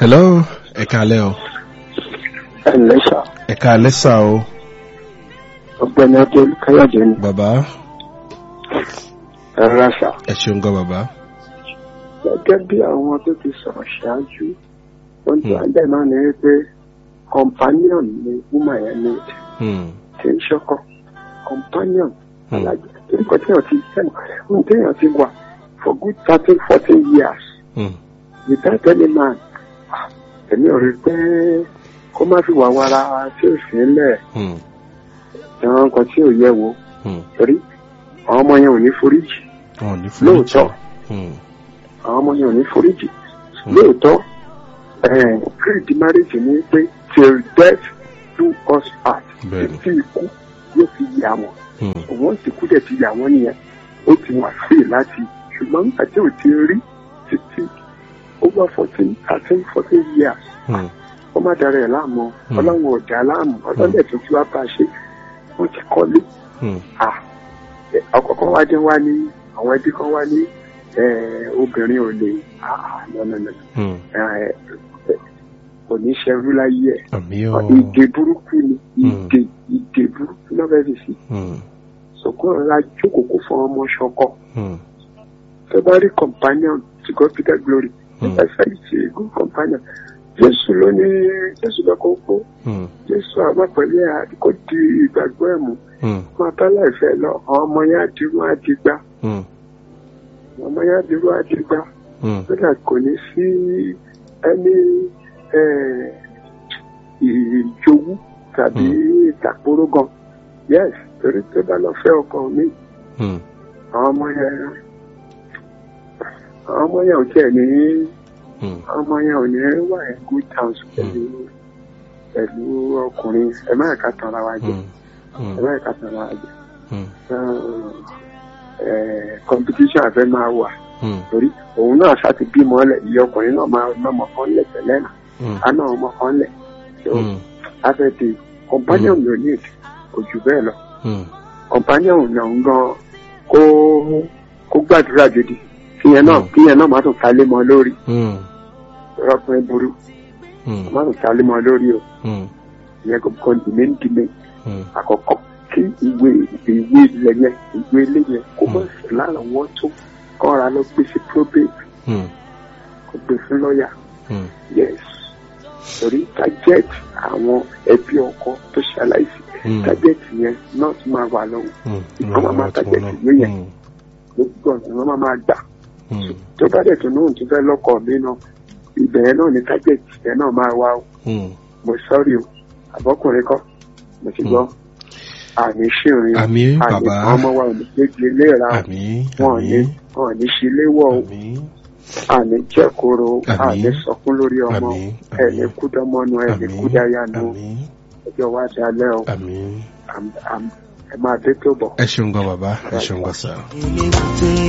hello ẹ káalẹ́ o ẹ ǹlẹ́ sà ẹ káalẹ́ sà o ọ̀gbẹ́ni adé káyọ̀dé ni bàbá ẹ rà sà ẹ ṣeun gan bàbá gẹ́gẹ́ bí àwọn tó ti sọ̀rọ̀ ṣáájú ohun tó Hmm. ń bẹ̀ náà ni pé companion ni woman yẹn ní Hmm, kì í ṣọkọ companion hmm, alájẹ torí kan tí èèyàn ti sẹ́nu ohun tí èèyàn ti wà for good thirteen fourteen years hmm, without any man ah, èmi ò rí i pé kó má fi wà wàrà tí ò sí ńlẹ̀ hmm, ìran kan tí ò yẹ wo hmm. torí àwọn ọmọ yẹn ò ní foríjì wọn ò ní fún lóòótọ́ Hmm, àwọn ọmọ yẹn ò ní foríjì Hmm. lóòótọ́ eh, creed marriage ni pé till death do us part Bẹ́ẹ̀ni. títí ikú yóò fi yà wọ́n hmm, òun sì kú dẹ̀ ti yà wọ́n nìyẹn ó ti wà free láti ṣùgbọ́n nígbà tí ò ti rí títí over fourteen thirteen fourteen years hmm, ó má dára ẹ̀ láàmú Hmm. ọlọ́run ọ̀dà láàmú ọlọ́dẹ̀ tó fi wá bá a ṣe wọ́n ti kọ́lé hmm, ah ọkọ̀ọ̀kan wá dé wá ní àwọn ẹbí kan wá ní eh, obìnrin ò lè ah nọ́nọ́nọ́ hmm. kò ní ṣerú láyé ẹ̀ àmì o ìdè burúkú ni Hmm. ìdè ìdè burúkú náà fẹ́ẹ́ fi sí Hmm, sọkún ọ̀la jókòó kó fún ọmọ ṣọkọ hmm, tó bá rí companion to God be the glory Hmm. nípa ìfẹ́ ìṣe good companion jésù ló ní jésù lọ́kọ̀ kó hmm, jésù àmọ́ pẹ̀lú ẹ̀ àdìkò di ìgbàgbọ́ ẹ̀ mú hmm, máa bá láìfẹ́ lọ àwọn ọmọ yẹn àdìrú àdìgbà hmm, àwọn ọmọ yẹn àdìrú àdìgbà hmm, kódà kò ní sí ẹni eh, ìjowú tàbí ìtàkùrọ̀ gan yes torí tó bá lọ fẹ́ ọkọ mi hmm, àwọn ọmọ yẹn àwọn ọmọ yẹn ò tiẹ̀ ní hmm. àwọn ọmọ yẹn ò ní wà ní good terms pẹ̀lú pẹ̀lú ọkùnrin ẹ má ẹ̀ka tán ara wa jẹ Hmm, ẹ hmm, má ẹ̀ka tán ara wa jẹ hmm, Eh, competition àfẹ́ máa wà hmm, torí òun náà ṣáà ti bímọ lẹ̀ ìyá ọkùnrin náà máa ná ọmọ kan lẹ̀ tẹ́lẹ̀ náà hmm, á ná ọmọ kan lẹ̀ so hmm, afẹ́ ti companion ló ní èdè kò jù bẹ́ẹ̀ lọ hmm. companion náà ń gan kó kó gbàdúrà gidi kíyẹn náà Mm. kíyẹn náà má tún ta lé mọ lórí Hmm, ọkùnrin burú hmm, má tún ta lé mọ lórí o hmm, ìyẹn kò kọ́ dìmẹ́ǹdìmẹ́ hmm. àkọ́kọ́ kí ìwé ìwé ilẹ̀ yẹn ìwé ilé yẹn kó mọ̀ sí lárànwọ́ tó kọ́ra lọ gbé sí probate Hmm, kó gbé fún lọ́ọ̀yà hmm, yes torí target àwọn ẹbí ọkọ tó ṣaláìsí hmm, target yẹn náà tún máa wà lọ́wọ́ hmm. ìkan máa máa Ìrànlọ́wọ́ tí target wọ́n ìwé yẹn náà. gbogbo ọ̀nà wọn máa máa gbà Hmm, tó bá dẹ̀ tó náà tó fẹ́ lọ́kọ̀ mi náà ibẹ̀ yẹn náà ni target yẹn náà máa wá o hmm. mo sọ́ọ̀rì o àbọ̀kùnrin kọ́ mo ti gbọ́ àní ṣìrìn Àmì àní bàbá. ọmọ wa ò ní gbégi léra o àmì wọn ò ní àmì wọn ò ní ṣe léwọ́ o àmì àní jẹ́koro Àmín. àní sọkún lórí ọmọ Àmín. ẹni Àmín. kúdọ́mọ́nu ẹni àmì kúdáyanu àmì ọjọ́ wa dalẹ́ o àmì. Àm- àm- ẹ máa dé tó bọ̀. ẹ ṣeun gan bàbá ẹ ṣeun gan sá.